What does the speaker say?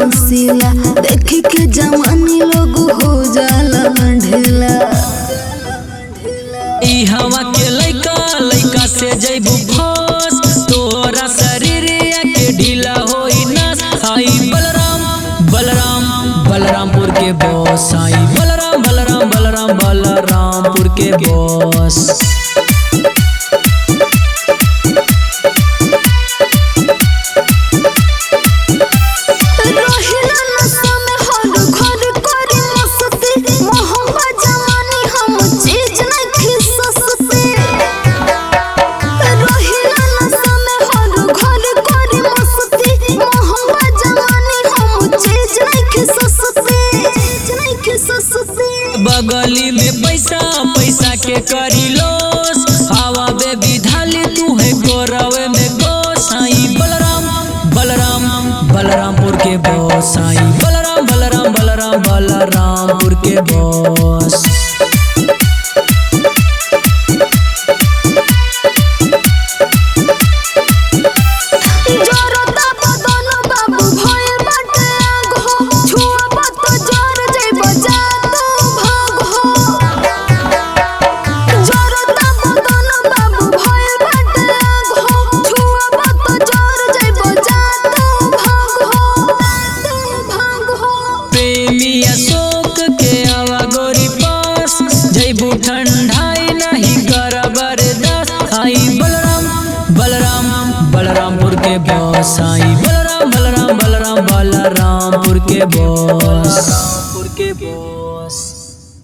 नौसिला देख के जवानी लोग हो जाला ढेला ई हवा के लइका लइका से जइबू फस तोरा शरीर के ढीला होई नस आई बलराम बलराम बलरामपुर के बॉस आई बलराम बलराम बलराम बलरामपुर के बॉस रोहिला नशा में हर घर करी मस्ती मोहब्बा जवानी हम चीज नहीं खी सस्ती रोहिला नशा में हर घर करी मस्ती मोहब्बा जवानी हम चीज नहीं खी सस्ती चीज नहीं खी सस्ती बगली में पैसा पैसा के करी लोस हवा बेबी धाली तू है गोरवे में गोस आई बलराम बलराम बलरामपुर के बॉस आई बलराम बलराम बलराम बलरामपुर के बॉस जोरता बदन बाबू भइल बाटे आग हो छुआ तो जोर जइब जा तू भाग हो जोरता बदन बाबू भइल बाटे आग हो छुआ तो जोर जइब जा तू भाग हो तू भाग हो प्रेमी अशोक के आवा गोरी पास जैबू ठंडाई नहीं कर बर्दाश्त आई बलराम बलराम बलरामपुर के बॉस आई बलराम बलराम बलराम बलरामपुर के बॉस के बॉस